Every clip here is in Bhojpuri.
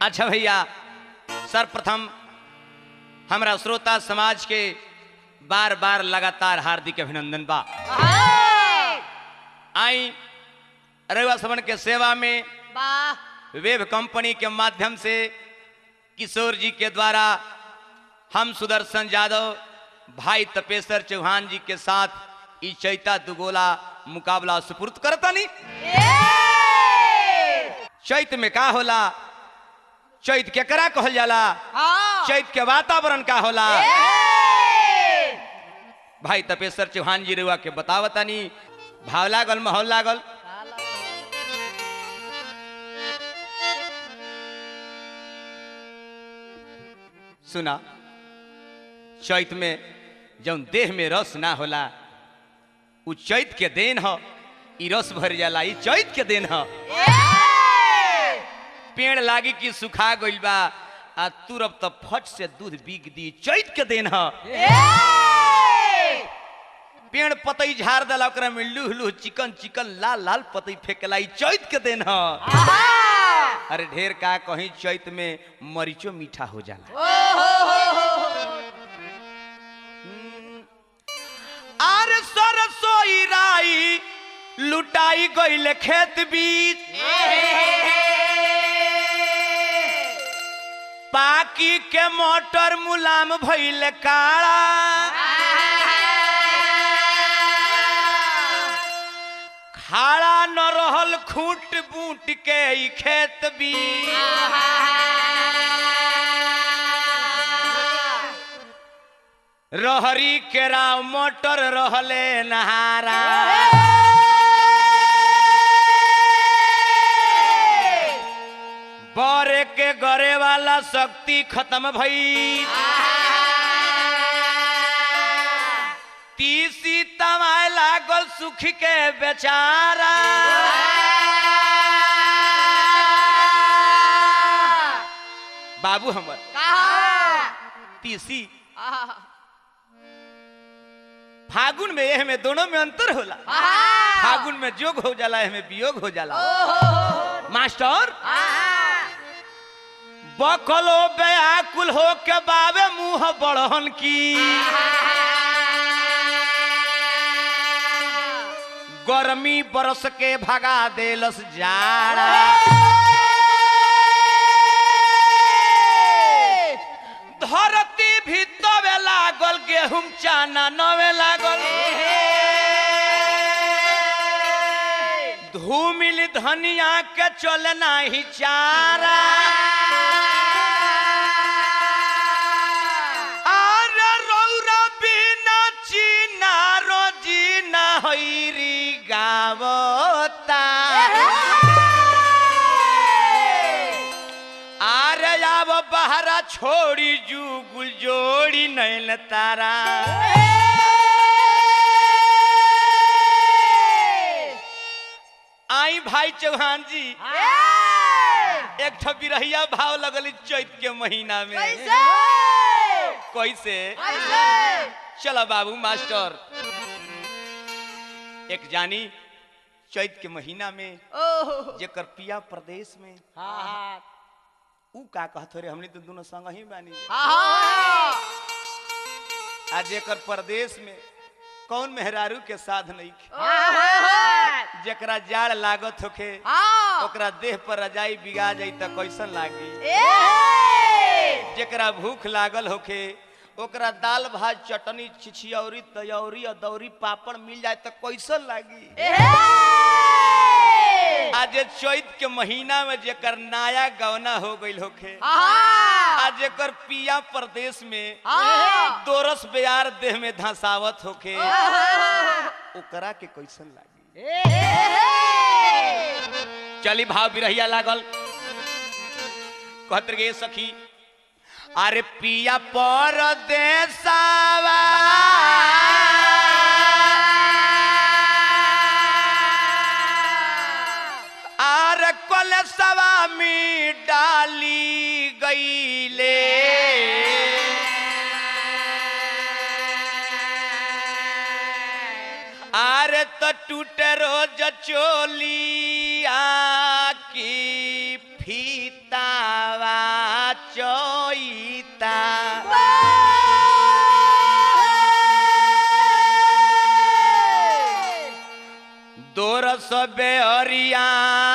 अच्छा भैया सर्वप्रथम हमरा श्रोता समाज के बार बार लगातार हार्दिक अभिनंदन बा आई रविवार सवन के सेवा में वाह वेब कंपनी के माध्यम से किशोर जी के द्वारा हम सुदर्शन यादव भाई तपेश्वर चौहान जी के साथ ई चैता दुगोला मुकाबला सुपुर्द करतनी चैत में का होला चैत केकरा कहल जाला हाँ चैत के वातावरण का होला भाई तपेश्वर चौहान जी रुआ के बतावतानी भाव लागल माहौल लागल सुना चैत में जौन देह में रस ना होला उ चैत के देन ह ई रस भर जाला ई चैत के देन ह पेड़ लागी कि सुखा गइल बा आ तुरब त फट से दूध बिक दी चैत के देन ह पेड़ पतई झाड़ देला ओकरा में लूह लूह चिकन चिकन लाल लाल पतई फेंकला ई चैत के देन ह अरे ढेर का कहीं चैत में मरीचो मीठा हो जाला आर सरसोई राई लुटाई गइल खेत बीच पाकी के मोटर मुलाम भइल काड़ा खाड़ा न रहल खूंट बूट के ई खेत बीच रहरी केराव मोटर रहले नहारा बरे के गरे वाला शक्ति खत्म भई तीसी तमाय लागल सुख के बेचारा बाबू हमर तीसी फागुन में एह में दोनों में अंतर होला फागुन में जोग हो जाला एह में वियोग हो जाला मास्टर बकलो व्याकुल हो के बाबे मुंह बढ़न की गर्मी बरस के भगा देलस जाड़ा धरती भी तवे लागल गेहूं चाना नवे लागल धूमिल धनिया के चलना ही चारा अरे रौरा बिना चीना रोजी ना हैरी गावता आरे आब बहरा छोड़ी जुगुल जोड़ी नैन तारा आई भाई चौहान जी एक ठो बिरहिया भाव लगल चैत के महीना में कैसे चलो बाबू मास्टर एक जानी चैत के महीना में जेकर पिया प्रदेश में ऊ का कहत रे हमनी तो दोनों संग ही बानी आ जेकर प्रदेश में कौन मेहरारू के साथ नहीं जेकरा जाड़ लागत होखे ओकरा देह पर रजाई बिगा जाई त कैसन लागी जेकरा भूख लागल होखे ओकरा दाल भात चटनी छिछियौरी तयौरी अदौरी पापड़ मिल जाए त कैसन लागी आज चैत के महीना में जेकर नया गवना हो गइल होखे आज जेकर पिया प्रदेश में दोरस बेयार देह में धसावत होखे ओकरा के कैसन लागी चली भाव बिरहिया लागल कहत गे सखी अरे पिया परदेसावा आर कलसवा में डाली गईले आर तो टूट रोज चोलिया की फीतावा दरस बेअरिया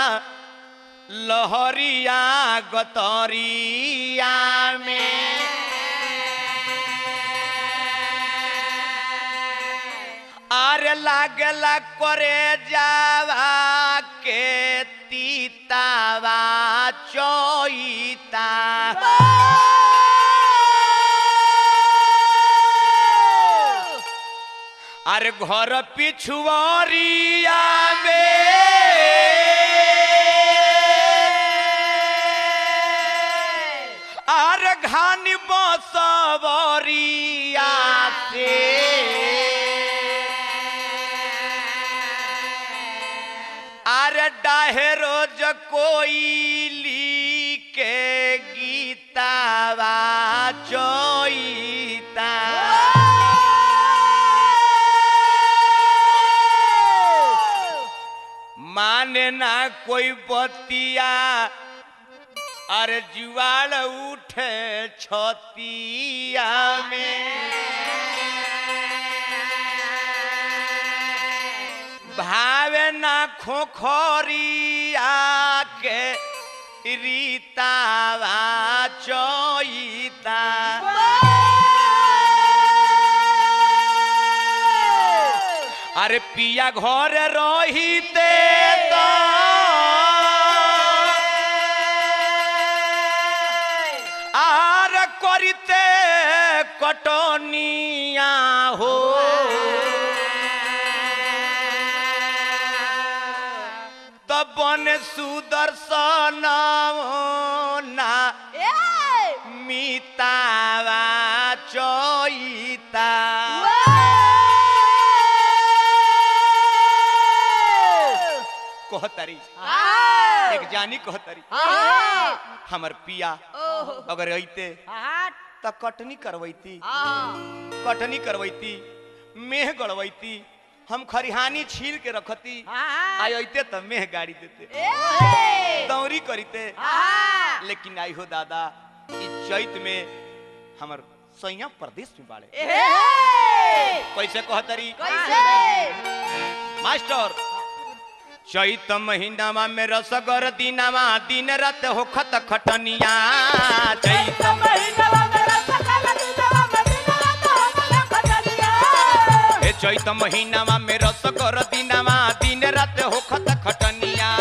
लहरिया गतरिया में आरे लागला करे जावा के तीतावा चोईता अरे घर पिछुआरिया में अरे घानी बसवरिया से अरे डाहे रोज कोई के गीतावा चोईता माने ना कोई बतिया अरे जुआल उठे छतिया में भावे ना खोखरिया के रीतावा चोईता अरे पिया घर रहीते तो आर करिते कटनिया हो तब बन सुदर्शन ना मितावा चोईता कहतरी एक जानी कहतरी हमर पिया अगर अइते त कटनी करवैती कटनी करवैती मेह गड़वैती हम खरिहानी छील के रखती आई अइते त मेह गाड़ी देते दौरी करीते लेकिन आई हो दादा ई चैत में हमर सैया प्रदेश में बाड़े कैसे कहतरी मास्टर चैत महीनावा में रसगर दिनावा दिन रात होखत खटनिया चैत हे चैत महीनावा में रसगर दिनावा दिन रात होखत खटनिया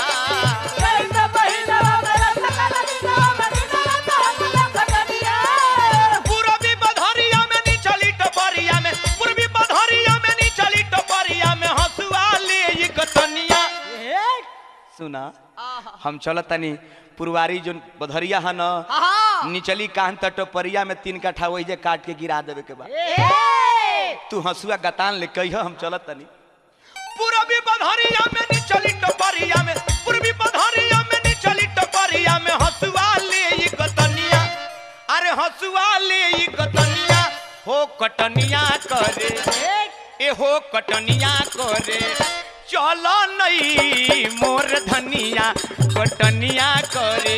पूरबी बधरिया में निचली टपरिया में पूर्वी बधरिया में निचली टपरिया में हसुआ ले ई कटनिया सुना हम चलत तनी पुरवारी जो बधरिया है न निचली कान त टपरिया में तीन कट्ठा वही जे काट के गिरा देवे के बाद तू हसुआ गतान ले कहियो हम चलत तनी पूरबी बधरिया में निचली टपरिया में पूर्वी बधरिया में निचली टपरिया में हसुआ ले ई कतनिया अरे हसुआ ले ई कतनिया हो कटनिया करे ए हो कटनिया करे चलो नई मोर धनिया कटनिया करे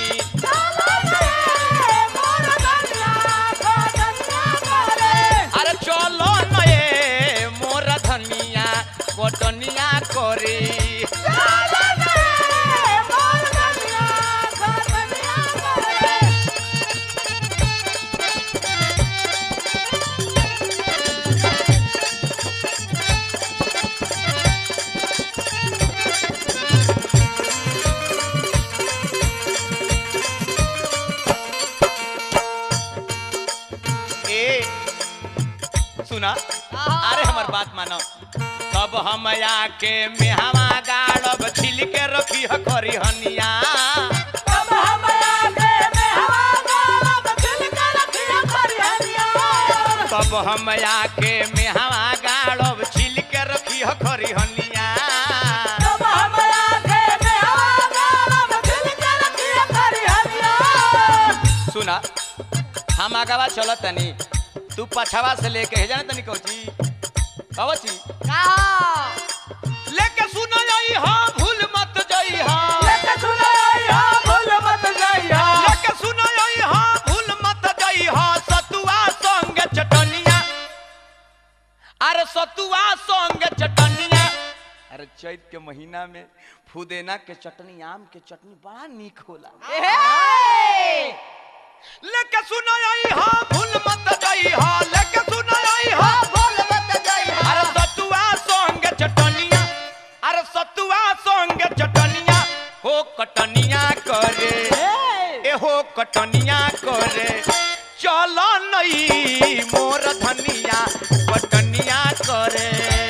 अरे चलो नए मोर धनिया कटनिया करे ए सुना अरे हमर बात मानो तब हम आके मेहवा गाड़ब छिल के रखी खरी हनिया तब हम आके मेहवा गाड़ब छिल के रखी खरी हनिया सुना हम आगवा चलत तनी तू पछवा से लेके हे जाने तनी कौची कवची लेके सुन आई हा भूल मत जाई हा लेके सुन आई हा भूल मत जाई हा सतुआ संग चटनिया अरे सतुआ संग चटनिया अरे चैत के महीना में फुदेना के चटनी आम के चटनी बड़ा नीक होला लेके सुना आई हा भूल मत गई हा लेके सुना आई हा अरे सतुआ संग चटनिया अरे सतुआ संग चटनिया हो कटनिया करे ए हो कटनिया करे चलो नई मोर धनिया कटनिया करे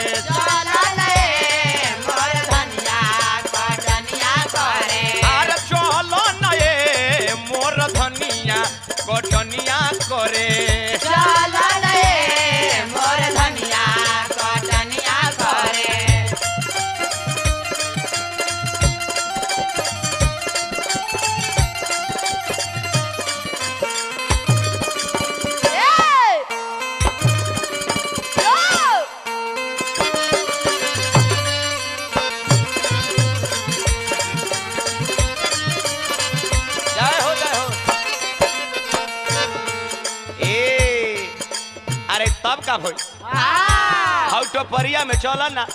अरे चलो नए मोर धनिया कटनिया करे जय हो जय हो ए अरे तब का भई हाउ टोपरिया में चल ना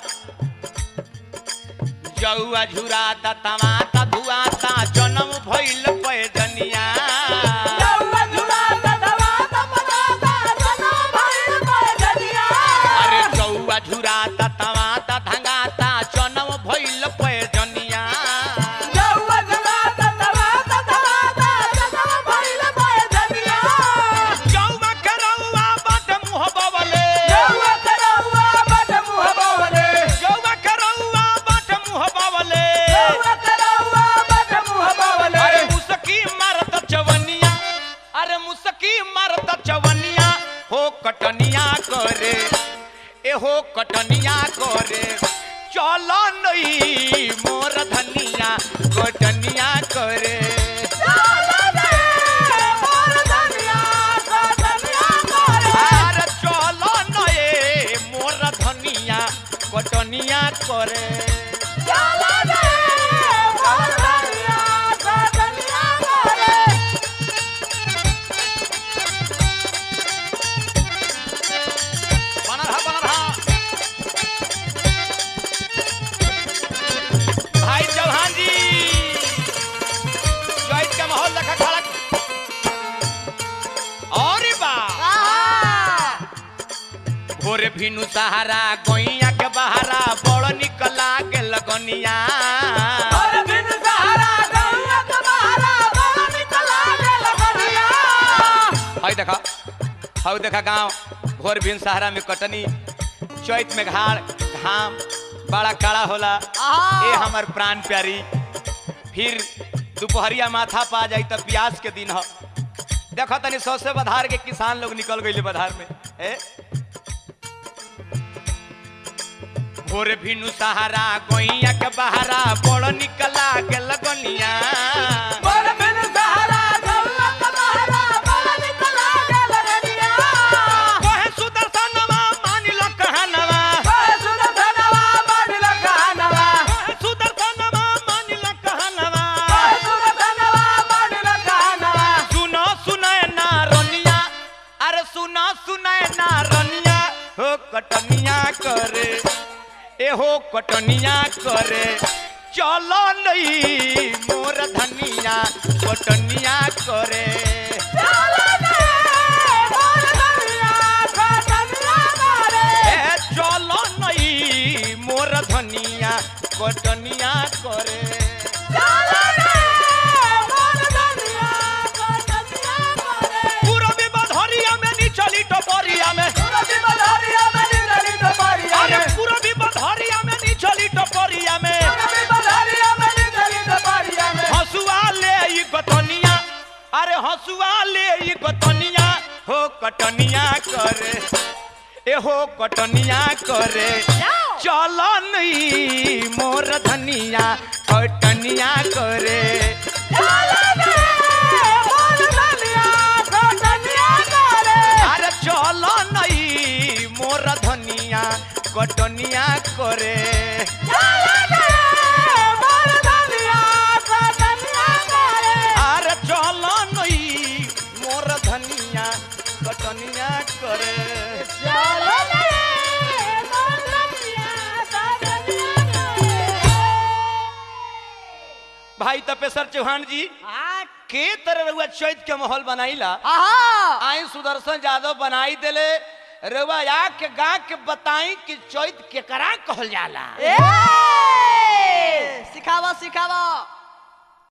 जौआ झुराता तमाता धुआता जन्म भइल पैदनिया अरे जौआ झुराता तमाता धंगाता जन्म भइल पैदनिया जौआ करौआ बाट मुह बवले जौआ करौआ बाट मुह बवले अरे मुसकी मारत चवनिया अरे मुसकी मारत चवनिया हो कटनिया करे ए हो कटनिया करे चलो नई मोर धनिया कटनिया करे अरे चलो नए मोर धनिया कटनिया करे बनल हा बनल हा भाई चौहान जी चैत का माहौल देखा खड़ा और बा भोरे भिनु सहारा गोइया के बहारा बड़ निकला के लगनिया हई देखा हऊ देखा गांव भोर भिन सहारा में कटनी चैत में घाड़ घाम बड़ा कड़ा होला ए हमर प्राण प्यारी फिर दोपहरिया माथा पा जाई त प्यास के दिन ह देखो तनी सौ से बधार के किसान लोग निकल गइले बधार में ए भोर भिनु सहारा गोइया के बहारा बड़ निकला के लगनिया कहे सुदर्शनवा मानी लो कहनवा कहे सुदर्शनवा मानी लो कहनवा सुनो सुनाए ना रनिया अरे सुनो सुनाए ना रनिया हो कटनिया करे ए हो कटनिया करे चलो नहीं मोर धनिया कटनिया करे ए चलो नहीं मोर धनिया कटनिया करे पूरा विबधरिया में निचली टपरिया में अरे पूरा विबधरिया में निचली टपरिया में हसुआ ले ई गतनिया अरे हसुआ ले ई गतनिया हो कटनिया करे ए हो कटनिया करे चलो नहीं मोर धनिया कटनिया करे अरे चलो नहीं मोर धनिया कटनिया करे अरे चलो नहीं मोर धनिया कटनिया करे भाई तपेश्वर चौहान जी हाँ के तरह रउआ चैत के माहौल बनाईला हाँ आई सुदर्शन यादव बनाई देले रउआ या के गा के बताई कि चैत केकरा कहल जाला ए सिखावा सिखावा